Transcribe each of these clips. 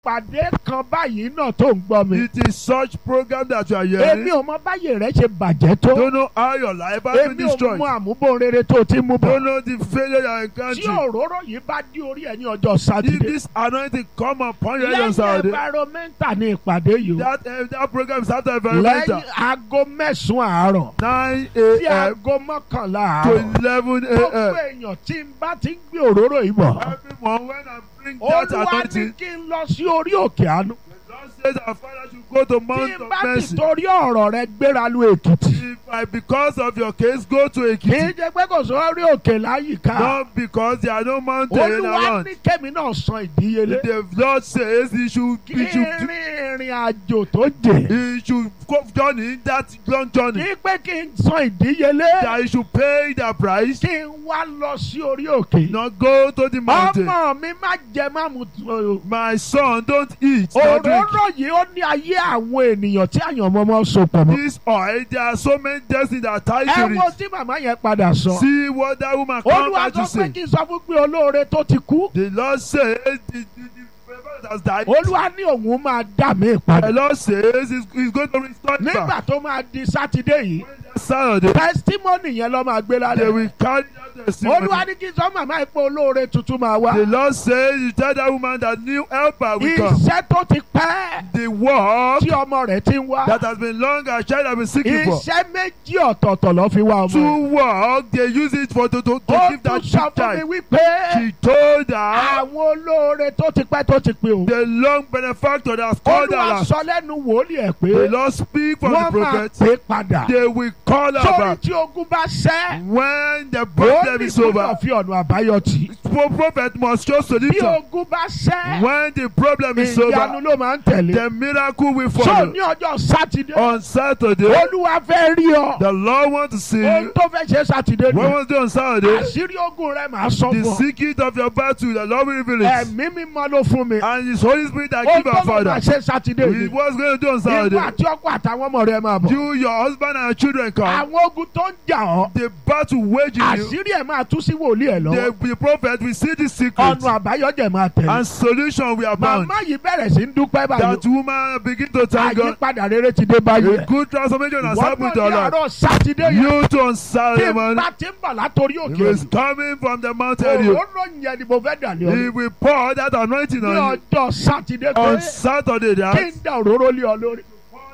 ìpàdé kan báyìí náà tó ń gbọ́ mi. It is such program that you are èmi hearing. ò mọ báyìí rẹ ṣe bàjẹ́ tó. Don't know how your life has been èmi ò destroyed. mọ àmúbò rere tó ti mú Don't bọ̀. know the failure you are tí encountering. òróró yìí bá dí orí ẹ ní ọjọ́ If sátidé. this anointing come upon you on lẹ́yìn Saturday, environmental ní ìpàdé yìí o. that uh, that program is after lẹ́yìn environmental. aago mẹ́sàn-án àárọ̀. 9 sí a.m. aago mọ́kànlá to àárọ̀. 11 gbogbo a.m. èèyàn tí n bá ti ń gbé òróró yìí bọ̀. Everyone, when I bring that olúwa ní anointing, kí n lọ sí orí òkè àánú. the Lord says our Father should go to tí Mount n of bá ti Mercy. torí ọ̀rọ̀ rẹ gbéra lu èkìtì. If I, because of your case, go to kì í Ekiti, jẹ́ pé kò sórí òkè láyìíká. not because there are no mountains olúwa around. ní kẹ́mi náà san ìdíyelé. The Lord says he should, kí he should, rin ìrìn àjò tó jẹ. he should go journey that long journey. kí pé kí n san ìdíyelé. That he should pay the price, kí n wá lọ sí orí òkè. not go to the mountain. ọmọ mi má jẹ má mu tó. My son, don't eat, not drink. òróró yìí ó ní ayé àwọn ènìyàn tí àyànmọ́mọ́ so pọ̀ mọ́. This oil, there are so many destinies that are tied ẹ to wo it. tí màmá yẹn padà sọ. See what that woman come olúwa back sọ to pé say. kí n sọ fún pé olóore tó ti kú. The Lord says the, the, the prophet has died. olúwa ní òun máa dà mí padà. The Lord says he's, he's going to restore it nígbà back. tó máa di sátidé yìí When that Saturday, testimony yẹn ló máa gbé they lálẹ́. will carry that testimony. olúwa ní kí n sọ màmá ìpò olóore tuntun máa wá. The Lord says you tell that woman that new helper will come. iṣẹ́ tó ti pẹ́ The work tí ọmọ rẹ̀ ti ń wá. that has been long a child has been seeking for. iṣẹ́ méjì ọ̀tọ̀ọ̀tọ̀ ló fi wá ọmọ rẹ̀. To work, they use it for to, to, to ó give tún that sọ fún mi child. wípé She told her àwọn olóore tó ti pẹ́ tó ti pé o. the long benefactor that has called her. olúwa last. sọ lẹ́nu wòlíì ẹ̀ The pé Lord speak from the wọ́n máa prophet. pè padà. They will call her sórí back tí ogun bá ṣẹ́. when the ó problem ní is over. gbọ́dọ̀ fi ọ̀nà àbáyọ tì. Pro- Prophet must show bí solution ogun bá ṣẹ́. when the problem is ìyanu over. ló máa ń tẹ̀lé. The miracle will so follow. ní ọjọ́ sátidé. On Saturday, olúwa fẹ́ rí ọ. the Lord wants to see ohun you. tó fẹ́ ṣe sátidé What nù. was done on Saturday? àṣírí ogun rẹ màá sọ The fún ọ. secret of your battle, the Lord will reveal it. ẹ̀mí mímọ́ ló fún mi. And His Holy Spirit that ó give our tó ló máa Father. ṣe sátidé He yìí. was going to do on ìwọ Saturday. àti ọkọ àtàwọn ọmọ rẹ máa bọ̀. You, your husband, and your children come. àwọn ogun tó ń jà ọ́. The battle waging you. àṣírí ẹ̀ máa tú sí wòlíì ẹ̀ lọ́wọ́. The, the prophet will see the secret. ọ̀nà àbáyọ̀jẹ̀ máa tẹ̀lé. And solution we are bound. màmá yìí bẹ̀rẹ̀ sí ń dúpẹ́ báyìí. That woman begin to thank God. àyípadà rere ti dé báyìí. A good transformation has wọ́n happened náà to ní our life. àárọ̀ sátidé yẹn. You too on tí Saturday n morning. bá ti ń bọ̀ látòrí He òkè is coming from the mountain. area. òróró yẹn ni mo fẹ́ dà lé He ọ. will pour that anointing ní on you. ọjọ́ sátidé On pé Saturday, kí that n da òróró lé ọ lórí.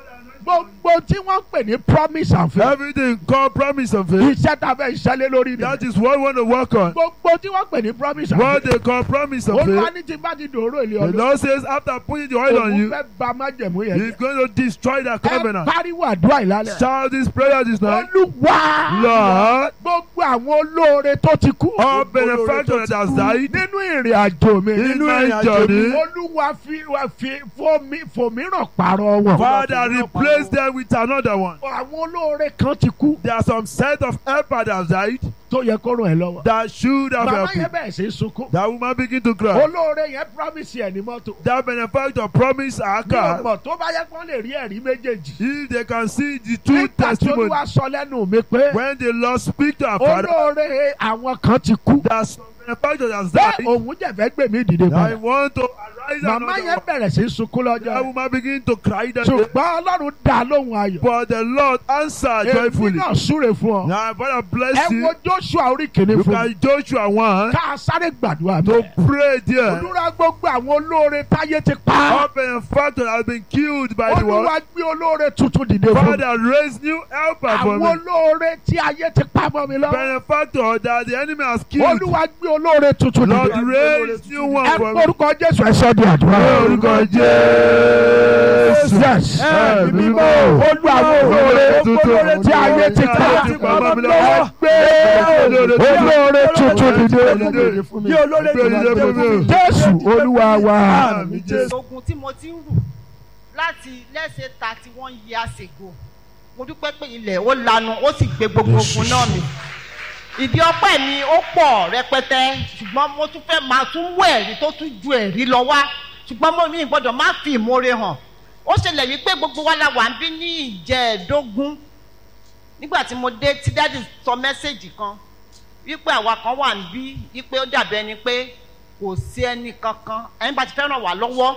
gbogbo tí wọ́n pè ní promise and faith. everything called promise of faith. iṣẹ́ tá a fẹ́ ṣẹlẹ̀ lórí mi. That is what we want to work on. gbogbo tí wọ́n pè ní promise and What faith. they call promise of olúwa faith. ní tí n bá ti dòró ilé The ọdún. Lord says after putting the oil on òun you, fẹ́ ba májẹ̀mú yẹn He's jẹ́. going to destroy the ẹ covenant. pariwo àdúrà ìlàlẹ̀. Shout this prayer this night. olúwa Lord, gbogbo àwọn olóore tó ti kú. all benefactor that has died nínú ìrìn àjò mi. in nínú my ìrìn àjò mi. journey, olúwa fi wa fi fòmí fòmíràn pààrọ̀ wọn. Father, replace them with another one. àwọn olóore kan ti kú. There are some set of helper that have died tó yẹ kó ràn ẹ́ lọ́wọ́. that should have màmá helped you. yẹn bẹ̀rẹ̀ sí í sunkún. That woman begin to cry. olóore yẹn promise ẹ̀ ní mọ́tò. That benefactor promised her ní car ọgbọ̀n tó bá yẹ kó lè rí ẹ̀rí méjèèjì. if they can see the two nígbà tí testimonies olúwa sọ lẹ́nu mi pé when the Lord speak to our father olóore àwọn kan ti kú. that some benefactor has bẹ́ẹ̀ died òun jẹ̀fẹ́ gbé mi dìde I padà. want to arise màmá another yẹn one. bẹ̀rẹ̀ sí í sunkún That lọ́jọ́. woman begin to cry that day. ṣùgbọ́n ọlọ́run dá lóhùn ayọ̀. But the Lord answered èmi joyfully. náà súre fún ọ. Now, Father, ẹ bless you. wo joshua orí kìíní You fún mi. can Joshua 1 ká a sáré gbàdúrà to bẹ́ẹ̀. pray there. olúwa gbogbo àwọn olóore táyé ti pa. All benefactor has been killed by the world. olúwa gbé olóore tuntun dìde fún mi. Father, raise new helper for àwọn me. olóore tí ayé ti pa mọ́ mi lọ. Benefactor that the enemy has killed. olúwa gbé olóore tuntun Lord, dìde. raise new one ẹ for me. forúkọ jésù ẹ sọ di àdúrà. Orúkọ Jésù. yes. Ẹ̀mí mímọ́. olú àwọn olóore olóore tí ayé ti pa mọ́ mi lọ. ẹ gbé olóore tuntun dìde. bí olóore jùlọ dé fún mi. jésù olúwa wa. Àmín Jésù. ogun tí mo ti ń rù láti lẹ́sẹ̀ thirty one years ago mo dúpẹ́ pé ilẹ̀ ó lanu ó sì gbé gbogbo ogun náà mi ìdí ọpẹ́ mi ó pọ̀ rẹpẹtẹ ṣùgbọ́n mo tún fẹ́ máa tún mú ẹ̀rí tó tún ju ẹ̀rí lọ wá ṣùgbọ́n mo mi gbọ́dọ̀ má fi ìmoore hàn ó ṣẹlẹ̀ wípé gbogbo wa la wà ń bí ní ìjẹ́ẹ̀dógún nígbà tí mo dé tí dáàdì sọ mẹ́sẹ̀gì kan wípé àwa kan wà ń bí wípé ó dàbí ẹni pé kò sí ẹnì kankan ẹni bá ti fẹ́ ràn wá lọ́wọ́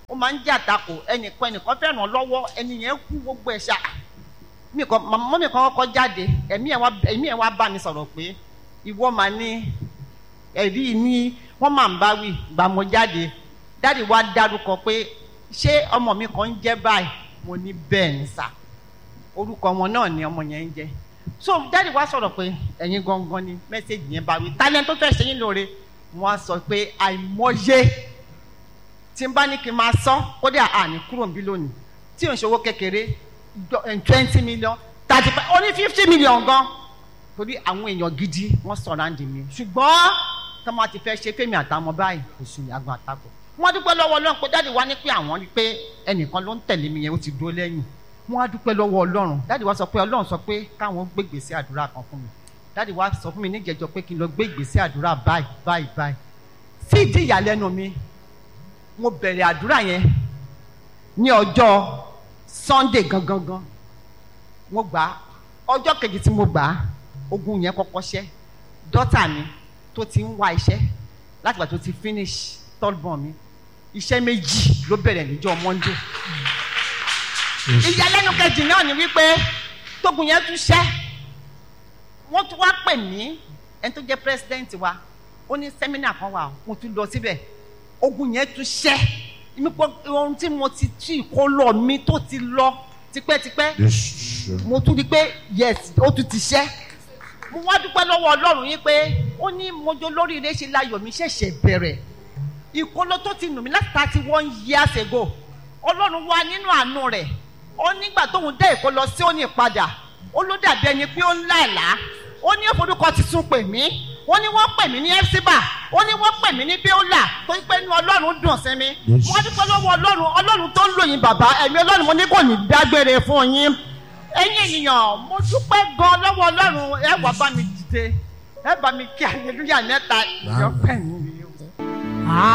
ó máa ń jẹ́ àtakò ẹnìkan ẹnìkan fẹ́ràn lọ́wọ́ ẹni yẹn kú gbogbo ẹ̀ ṣá mi kan mọ́ mi kan kọ́kọ́ jáde ẹ̀mí ẹ̀ wá ẹ̀mí ẹ̀ wá bá mi sọ̀rọ̀ pé ìwọ máa ní ẹ̀rí ní wọ́n máa ń bá wí gbà mo jáde dáàdi wá dárúkọ pé ṣé ọmọ mi kan ń jẹ́ báyìí mo ní bẹ́ẹ̀ ní sà orúkọ wọn náà ni ọmọ yẹn ń jẹ́ so dáàdi wá sọ̀rọ̀ pé ẹ̀yin gangan ni mẹ́sẹ̀gì yẹn bá wí tálẹ́ tó fẹ́ ṣe yín lóore wọ́n á sọ pé àìmọye tí n bá ní kí n máa sọ kódà àní kúrò níbí lónìí tí ò ń ṣòwò kékeré twenty million thirty five ó ní fifty million gan torí àwọn èèyàn gidi wọ́n sọ̀ràǹdì mi ṣùgbọ́n tí wọ́n ti fẹ́ ṣe fẹ́mi àtàwọn báyìí kò sùn ní agbọn àtakò wọ́n dúpẹ́ lọ́wọ́ ọlọ́run pé dáàdi wá ní pé àwọn rí pé ẹnìkan ló ń tẹ̀lé mi yẹn ó ti dúró lẹ́yìn wọ́n á dúpẹ́ lọ́wọ́ ọlọ́run dáàdi wá sọ pé ọlọ́run sọ pé káwọn gbé ìgbésẹ̀ àdúrà kan fún mi dáàdi wá sọ fún mi níjẹ̀jọ́ pé kí n lọ gbé ìgbésẹ̀ àdúrà báyìí báyìí báyìí sí ìdí ìyàlẹ́nu mi mo bẹ̀rẹ̀ àdúrà yẹn ní ọjọ́ sunday gangan gan mo gbà á ọjọ́ kejì tí mo gbà á ogun yẹn kọ́kọ́ ṣẹ́ dọ́tà mi tó ti ń wá iṣẹ́ láti gbà tó ti finish third born mi iṣẹ́ méjì ló bẹ̀rẹ̀ níjọ́ monday ìyàlẹ́nu kejì náà ni wípé tógun yẹn tún ṣẹ́ wọ́n tún wá pè mí ẹni tó jẹ́ president wa ó ní sẹ́mínà kan wà mo tún lọ síbẹ̀ ogun yẹn tún ṣẹ́ mi pọ ohun tí mo ti tú ìkólọ mi tó ti lọ tipẹ́tipẹ́ mo tún di pé yes ó tún ti ṣẹ́ mo wá dúpẹ́ lọ́wọ́ ọlọ́run yín pé ó ní mojo lóríire ṣe láyọ̀ mi ṣẹ̀ṣẹ̀ bẹ̀rẹ̀ ìkólọ tó ti nù mí láti thirty one years ago ọlọ́run wá nínú àánú rẹ̀ ó nígbà tóun dé ìkólọ sí òní padà ó ló dàbí ẹni pé ó ń láìlá ó ní òforúkọ tuntun pè mí ó ní wọ́n pè mí ní ẹ́fíbà ó ní wọ́n pè mí ní bíólà tó ń pẹ́ nu ọlọ́run dùn sí mi wọ́n dúpẹ́ lọ́wọ́ ọlọ́run ọlọ́run tó ń lò yín bàbá ẹ̀mí ọlọ́run mo ní kò ní dágbére fún yín ẹ̀yin ènìyàn mo dúpẹ́ gan lọ́wọ́ ọlọ́run ẹ wá bá mi dìde ẹ bá mi kí aleluya mẹ́ta ìyọ́pẹ̀ mi.